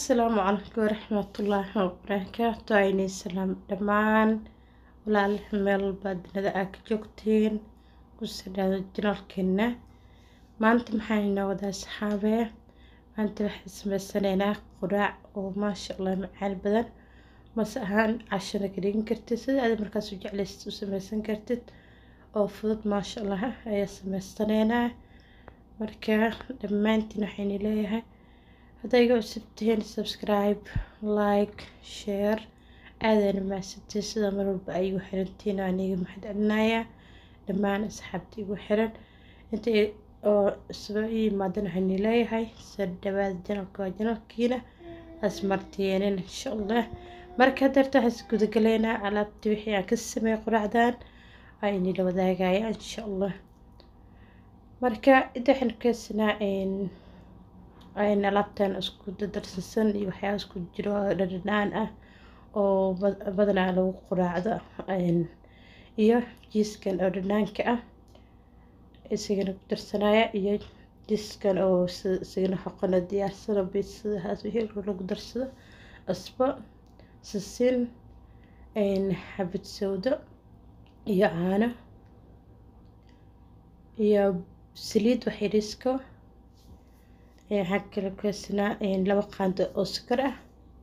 asalaamu calaykum waraxmatullaahi wabarakaatu aynay salaam dhammaan walaalaha meel walbaad dunida aa ka joogtiin kusidhaada janalkeena maanta maxaa inoo wadaa saxaabee maanta waxaan sameysanaynaa quraac oo maasha allah macaan badan mase ahaan cashana ka dhigan kartid sida aad markaas u jeclaysid u sameysan kartid oo fudud maasha allah ayaa sameysanaynaa marka dhammaantiin waxayna leeyahay hadday iga cusub tihiin subscribe like share aadana mahadsantiin sida mar walba ay igu xirantiin waan iga mahad celinayaa dhammaan asxaabta igu xiran inta oo isba ii imaadan waxayna leeyahay soo dhawaada janalka waa janalkiina asmartiyeenin insha allah marka darta waxaan gudagaleynaa alaabtii wixii aan ka sameeyay quraacdan waa inila wadaagaya insha allah marka inta waxaan keensanaa ayna alaabtan isku dadarsasan iyo waxyaaba isku jiro dhadhanaan ah oo badanaa lagu quraacdo iyo jiiskan oo dhanaanka ah isagana ku darsanaya iyo jiiskan oo isagana xoqano diyaarsano biisadahaas wixii lagu darsado asbo sisin xabad sawdo iyo caano iyo saliid waxyariisko waxaa kale keensanaa laba qaando oo sokor ah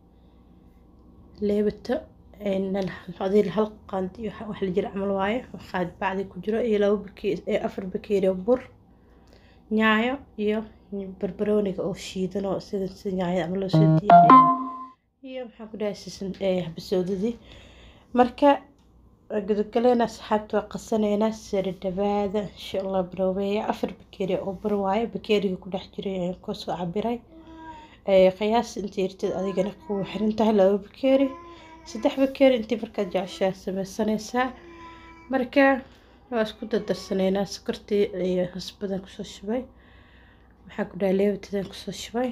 leebato adii hal qaando iyo wax la jira camal waaye qaad bacdi ku jiro iyo laba bakeeri afar bakeeri oo bur nyaayo iyo barbarooniga oo shiidan oo sida sida nyaayada ama loo soo diyaariyo iyo maxaa ku dhahay sisan xabasowdadii marka gudogaleena asxaabta waa qasanaynaa sare dhawaada insha allah baroobeeya afar bakeeri oo bar waaye bakeeriga ku dhex jiray ayaan kasoo cabiray qiyaas intii yartid adigana kuwa xiran tahay laba bakeeri saddex bakeeri intii markaad jeceshaa sameysanaysaa marka waa isku dardarsanaynaa sokortii iyo husbadan kusoo shubay maxaa ku dhahay leebatadan kusoo shubay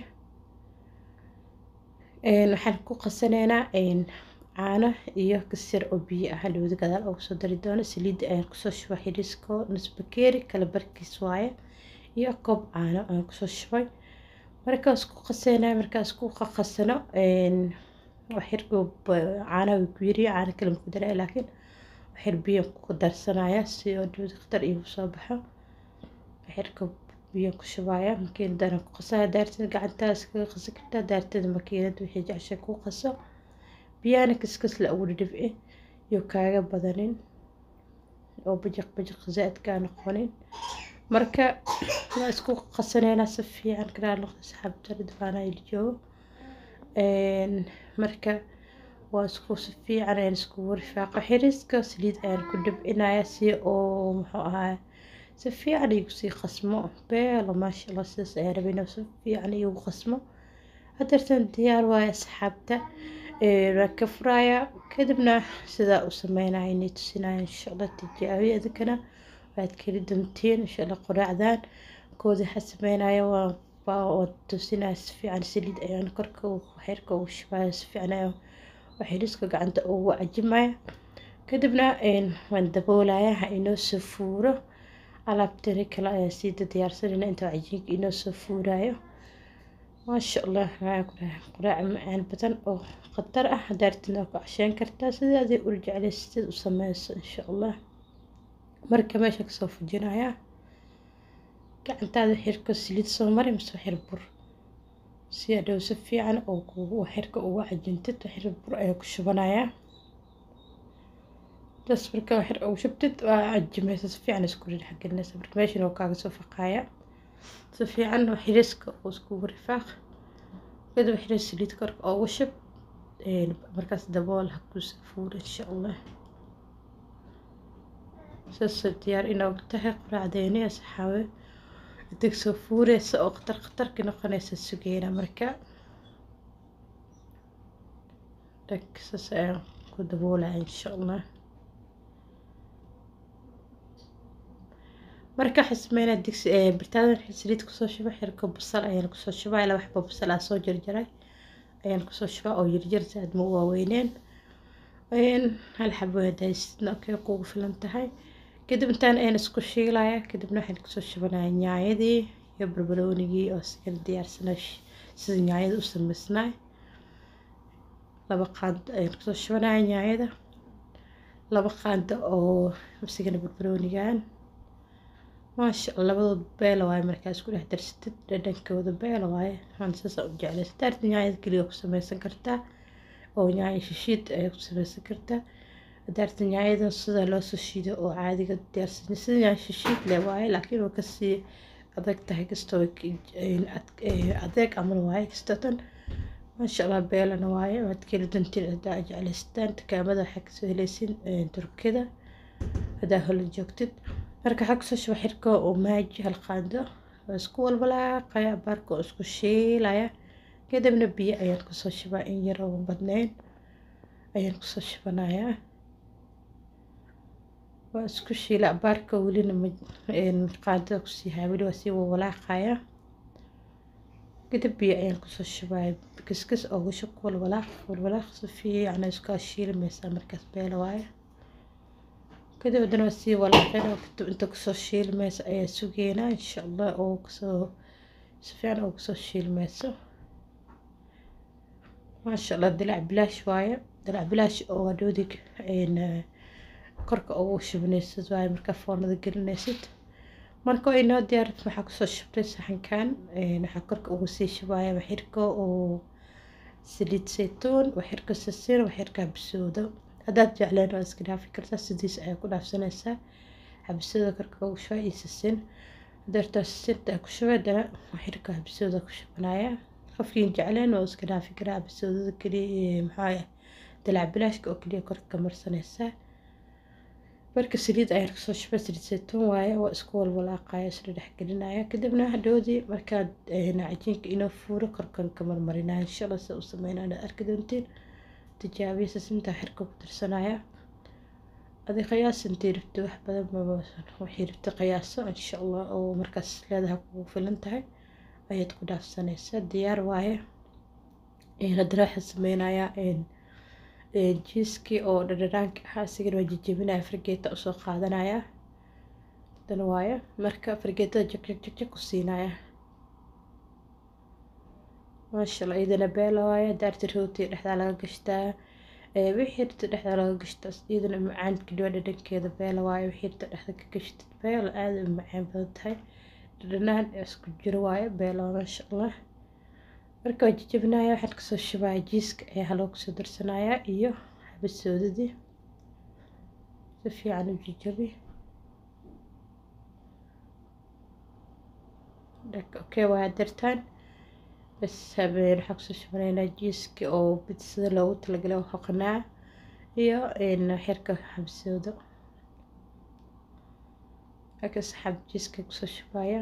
waxaan ku qasanaynaa caano iyo kasir oo biyo ah dhawada gadaal ugu soo dari doono saliidda ayaan kusoo shubay xiriisko nusbakeeri kala barkiis waaye iyo koob caano ayaan kusoo shubay markaas ku qaseynaya markaas ku qaqasano waxyarko caanaha way ku yiriyo caano kale maku daray laakiin waxyar biyo ku darsanaya si oo dhawada khatar iigu soo baxo waxyarko biyo ku shubaya makiinadana ku qasaya daarteeda gacantaa iskaga qasi kartaa daarteeda makiinada wixii jeceshay ku qaso biyahana kaskas la ugu dhibci iyo kaaga badanin oo bajaq bajaq zaaid kaa noqonin marka waa isku qasaneynaa si fiican karaa noqda saxaabta ridwaana il joogo marka waa isku si fiican ayaan iskugu rifaaqo xiriiska saliid ayaan ku dhibcinaya si oo muxuu ahaa si fiican igu sii qasmo beelo maasha allah sidaas ayaan rabay inuu si fiican igu qasmo hadeertan diyaar waaye asxaabta waa ka furaya kadibna sidaa u sameynaya inay tusinaya insha allah tijaabiya idinkana waad keli doontiin insha allah quraacdan kooda waxaa sameynaya waa tusinaya si fiican saliid ayaan korka xeerka ugu shubaya si fiican ayaan waxiriska gacanta ugu cajimaya kadibna waan daboolaya ha inoo soo fuuro alaabtani kale ayaa sii diyaarsanayna inta cajiinka inoo soo fuurayo maasha allah waxaa ku dhahay quraac macaan badan oo khatar ah daartina ku casheen kartaa sidii aday ul jeclaysatid u sameyso insha allah marka meesha kasoo fujinaya gacantaada xirka saliid soo mari mise xir bur si adhow si fiican oo kugu xirka ugu cajintid xir bur ayaa ku shubanayaa das marka xir ugu shubtid waa cajimaysa si fiican isku dhexgelinaysa marka meeshan oo kaaga soo faqaaya si fiican xiriiska oo iskugu rifaaq kadib xiriis saliid korka ugu shub markaas dabool ha ku fuuro insha allah saas diyaar inoogu tahay quraacdeeni asxaabe intig soo fuureysa oo khatar khatarka noqonaysa sugeyna marka dhag saas ayaan ku daboolaya insha allah marka waxaan sameynaa digsi birtaadan saliid kusoo shuba xirka basal ayaan kusoo shubaa laba xabo basal aa soo jarjaray ayaan kusoo shubaa oo yarjar saad ma waaweyneen hal xabo hadaysidna okey kugu filan tahay kadib intaan ayaan isku shiilaya kadibna waxaan kusoo shubanaya nyaayadii iyo barbaroonigii oo sikala diyaarsanaa sida nyaayada u samaysnaay laba qaando ayaan kusoo shubanaya nyaanyada laba qaando oo msigana barbaroonigan maasha alla labadood beela waaye markaas ku dhex darsatid dhadhankooda beela waaye waxaan saasa u jeclay sadaarta nyaanyada keliya ku sameysan kartaa oo nyaanya shishiid ayaa ku sameysan kartaa sadaarta nyaanyada sida loo soo shiido oo caadiga diyaarsan sida nyaanya shishiid leh waaye laakiin waa kasii adag tahay kastoo adeeg amal waaye kastatan maasha allah beelana waaye waad keli dantiin hadaa jeclaystaan dukaamada waxaa kasoo heleysin turkida hadaa hola joogtid marka waxaa kusoo shuba xirka oo maaji hal qaando waa isku walbalaaqaya baarka oo isku shiilaya kadibna biyo ayaan kusoo shubaa in yar oo badnayn ayaan kusoo shubanayaa waa isku shiila baarka welina qaandada kusii haya weli waa sii walwalaaqaya kadib biyo ayaan kusoo shubaya kiskis oogu shub walwalaaq walwalaaq si fiican iskaa shiilmaysaa markaas beela waaye kadib haddana waa sii walaaqeen oo kadib inta kusoo shiilmaysa ayaa sugeynaa insha allah oo kusoo si fiican oo kusoo shiilmayso maasha allah dilac bilaash waaye dilac bilaash oo adhoodig korka ugu shubnaysid waaye markaa foornada gelinaysid marka waa inoo diyaarid waxaa kusoo shubtay saxankan waxaa korka ugu sii shubaya waxirka oo saliid saytuun waxirka sisin waxirka habsooda haddaad jecleen waa iska dhaafi kartaa sidiis ayaa ku dhaafsanaysaa habsooda korka ugu shuba iyo sisin hadeertaa sisinta ku shubay dana waxirka habsooda ku shubanaya qofkiin jecleen waa iska dhaafi karaa habsoodada keliya maxaa dalac bilaashka oo keliya korka ka marsanaysaa marka saliid ayaan kasoo shubay saliid saytuun waaye waa isku walwalaaqaya isla dhexgelinaya kadibna hadhoodii markaad cajiinka inoo fuuro korkan ka marmarinaya insha allah sida u sameynaya arki doontiin tijaabiya sisinta xirka ku tirsanaya adi qiyaas intay rabto wax badan waxay rabta qiyaaso insha allah oo markaas leedahay kugu filan tahay ayaad ku dhaafsanaysaa diyaar waaye haddana waxaan sameynayaa jiiskii oo dhadhanaanka ahaa isigana waa jejebinaya fargeeta usoo qaadanaya dan waaye marka fargeetada jagjag ku siinaya maasha allah iyadana beela waaye daarti rooti dhexdaa laga gashtaa wixii rta dhexdaa laga gashtaa iyadana macaan keliya dhadhankeeda beela waaye wixii rta dhexda ka gashtid beela aada u macaan badan tahay dhadhanaan isku jiro waaye beela maasha allah marka waa jejebinaya waxaan kasoo shubaya jiiska ayaa haloo kusoo darsanayaa iyo xabasoodadii si fiican u jejebi okay waa dartaan bas habeen waxaan kusoo shubanaynaa jiiska oo bidsada loogu talagalay oo hoqnaa iyo xirka xabasoodo halkaas xab jiiska kusoo shubaya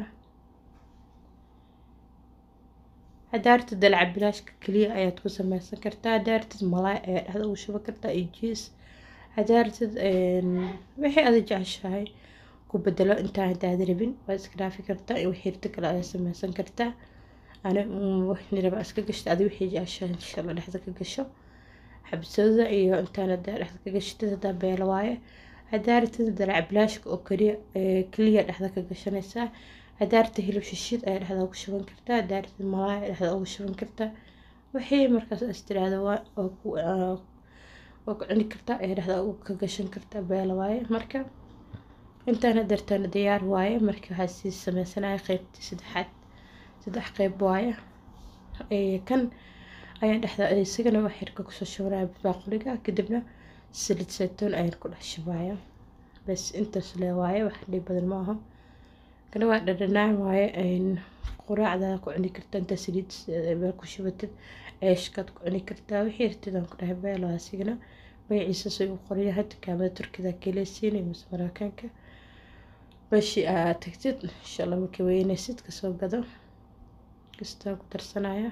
hadaartid dalaca bilaashka keliya ayaad ku sameysan kartaa hadaartid malaay ayaa dhexda ugu shuban kartaa iyo jiis hadaartid wixii ada jeceshahay ku bedelo intaan hadaada rabin waad iska dhaafi kartaa iyo wixii rita kale ayaa sameysan kartaa ani niraba iska gashta adi wixii jeceshahay insha allah dhexda ka gasho xabsooda iyo intaan hadaa dhexda ka gashatid hadaa beelo waaye hadaartid dalaca bilaashka oo keliya keliya dhexda ka gashanaysaa hadaarta hilib shishid ayaa dhexda ugu shuban kartaa hadaarta malaay ayaa dhexda ugu shuban kartaa wixii markaas is tiraahdo waa ku cuni kartaa ayaa dhexda ka gashan kartaa beela waaye marka intaan hadeertaan diyaar waaye marka waxaa sii sameysanaya qeybtii saddexaad saddex qeyb waaye kan ayaan dhexda isagana wax yarka kusoo shubanaya baaquliga kadibna saliid saytuun ayaan ku dhex shubaya bas intaas le waaye wax dhib badan ma aha kana waa dhadhanaan waaye quraacda ku cuni kartaa intaa saliid meel ku shubatid ceeshkaad ku cuni kartaa wixii irtidaan ku dhahay beelo asigana magaciisa say u qoryahay dukaamada turkida keleysiin iyo mise mareykanka meeshii aad tagtid insha allah markii weynaysid kasoo gado kastaan ku darsanaya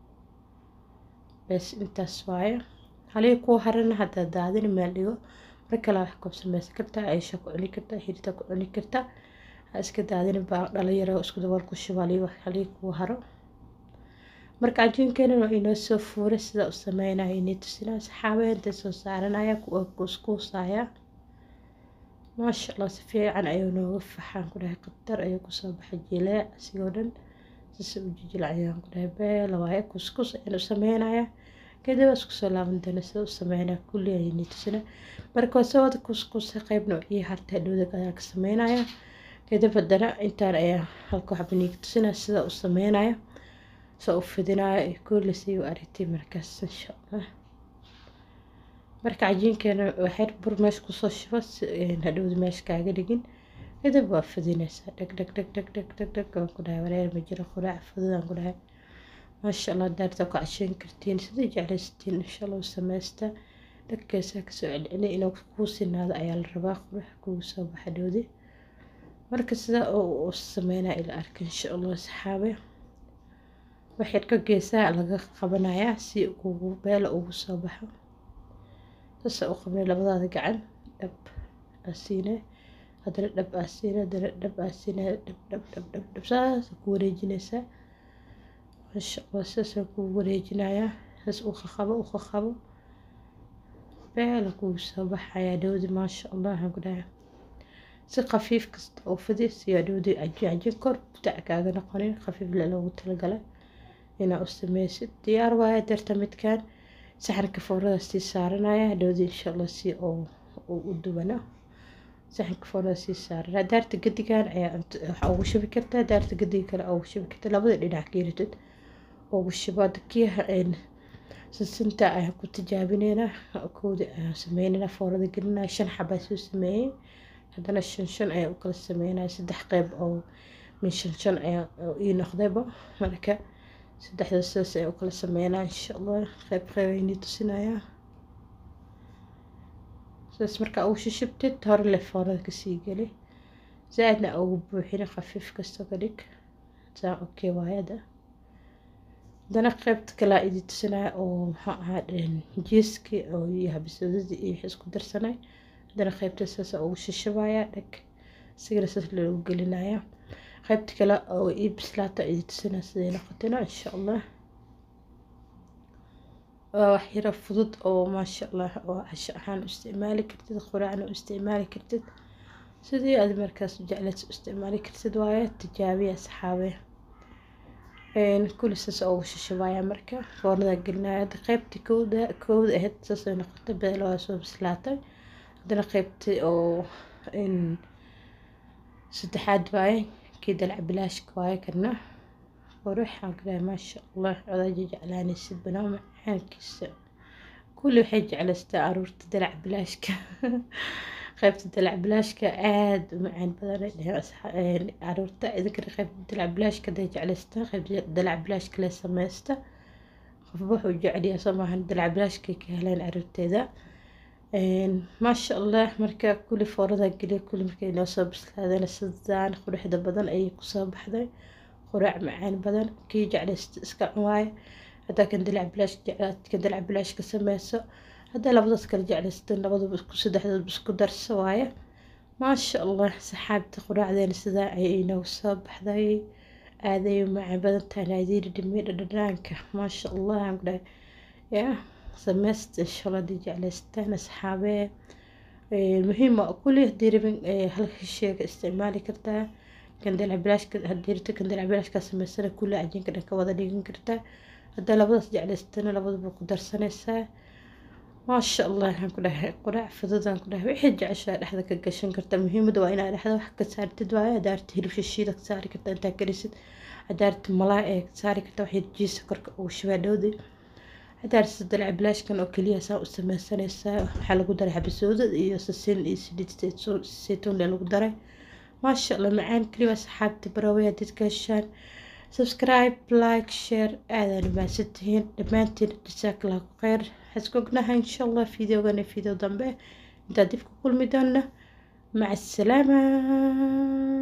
bes intaas waaye halii kuwa harana haddaa daadin meel dhigo mar kale wax koob sameysan kartaa ceesha ku cuni kartaa xirita ku cuni kartaa iska daadin baa dhalinyaro isku dabool ku shubaaliy halii kuwa haro marka cajiinkeena waa inoo soo fuuray sida u sameynaya inay tusinaa saxaabaya intay soo saaranaya kuwa kuuskuusaya maasha allah si fiican ayuu nooga faxaan ku dhahay qatar ayuu kusoo baxay jileec asigoo dhan sise u jijilacayaan ku dhahay beela waaye kuskus ayaan u sameynaya kadib waa isku soo laaban doona sida u sameynaa kulli ayni tusina marka waa soo wada kuskusa qeybna iyo harta dhowdag ayaa ka sameynaya kadib haddana intaan ayaa halka waxba niiga tusina sida u sameynaya soo u fidinaya iyo kulli si u aragtay markaas insha allah marka cajiinkeena waxyar bur meesha kusoo shuba hadhowda meesha kaaga dhigin kadib waa fidinaysaa dheg dheg dheg dheg dheg dheg dheg waan ku dhahay wareer ma jiro quraac fududaan ku dhahay maasha allah daarta ku casheyn kartiin sidai jeclaysatiin insha allah u samaysta dhagkeesaa kasoo celceliya inuu kuu sinaado ayaa la rabaa qurux kugu soo baxa dhowdi marka sidaa u sameynaa ila arka insha allah saxaabe waxyar ka geesaa laga qabanayaa si ugu beela ugu soo baxo sasa u qabnay labadaada gacan dhab asiine haddana dhab aasiine haddana dhab aasiine dhab dhab dhab dhab dhab saasa ku wareejinaysaa masha allah saasaan kugu wareejinayaa saas u qaqabo u qaqabo beela kugu soo baxayaa dhowdi maasha allah waxaan ku dhahay si khafiif kasta oo fidi siyaa dhowdi cajiin cajiin kor butac kaaga noqonin khafiif le loogu talagalay inaa u sameysid diyaar waaya darta midkaan saxanka foorada sii saaranaya dhowdi insha allah si oo u dubano saxanka foorada sii saaranaya daarta gadigan ayaa waxaa ugu shubi kartaa daarta gadiga kale ugu shubi kartaa labada dhinac geeritid ugu shubaad kii sinsinta ayaan ku tijaabineynaa koodi ayaan sameynayna foorada gelinaya shan xabaa soo sameeyey haddana shan shan ayaan u kala sameynaya saddex qeyb oo min shan shan ayaa ii noqdayba marka saddexda sidaas ayaan u kala sameynaa insha allah qeyb qeyb aynii tusinayaa sidaas markaa ugu shishibtid hore le foorada kasii geli zaa-idna ugu buuxina khafiif kasta ka dhig saa okay waayada haddana qeybta kalaa idi tusinaya oo maxaa ahaa jiiskii oo iyo habisodadii iyo wixii isku darsanay haddana qeybta saasa ugu shishabaya dheg sigana saas loogu gelinaya qeybta kale oo ii bislaata idi tusinaya siday noqotayna insha allah waa wax yaro fudud oo maasha allah oo casho ahaan u isticmaali kartid quraacna u isticmaali kartid sidii aad markaas jecleed u isticmaali kartid waaye tijaabiya saxaabe kulli saas ugu shishabaya marka foornada gelinaya hadda qeybtii kowda kowda ahayd saasay noqotay beelo waa soo bislaatay haddana qeybtii oo saddexaad waaye kii dalac bilaashka waaye kana qurux aan ka dhahay maasha allah odaaja jeclaanaysid banaa macaankiisa kulli waxay jeclaystaa aruurta dalac bilaashka qaybta dalac bilaashka aada u macaan badan caruurta idinkana qaybta dalac bilaashka haday jeclaystaan qaybta dalac bilaashka le sameysta qofba wuxuu jeceliyaa soo maahan dalac bilaashkay ka heleen caruurteeda maasha allah marka kulli foorada geliya kulli markay inoo soo bislaadeen sidaan quruxda badan ayay kusoo baxday quraac macaan badan kii jeclaysta iska cunwaaye haddaa kan dalac bilaash jeclaad kan dalac bilaash ka sameyso haddaa labadaas kala jeclaysatan labadaba isku saddexdoodba isku darso waaye maasha allah saxaabta quraacdeena sidaa ayay inoogu soo baxday aaday macaan badan tahay naadiiri dhimay dhadhanaanka maasha allah aan ku dhahay yaa sameysta insha allah hadii jeclaystaan asxaabee muhiim waa kulli hadii rabin halka sheega isticmaali kartaa kan dalac bilaashka hadii rabto kan dalac bilaashka sameysana kulli cajiinka dhan ka wada dhigan kartaa haddaa labadaas jeclaystana labadaba ku darsanaysaa maasha allah waxaan ku dhahay quraac fududaan ku dhahay wixii jeceshaa dhexda ka gashan karta muhiimada waa inaad dhexda wax ka saartid waaye hadaarta hilib shishiida ka saari karta intaa karisid hadaarta malaa ee ka saari karta waxay jiisa korka ugu shubaa dhowdi hadaarta dalac bilaashkan oo keliya saa u sameysanaysaa waxaa lagu daray xabasooda iyo sasin iyo saliid saytuun le lagu daray maasha allah macaan keliya saxaabta barawaya dadka heshaan subscribe like share aadaan umaadsantihiin dhammaantiin jasaakallaahu kheyr waxaan ognahay insha allah fideogana fideo dambe intaa dib ku kulmi doona maca asalaama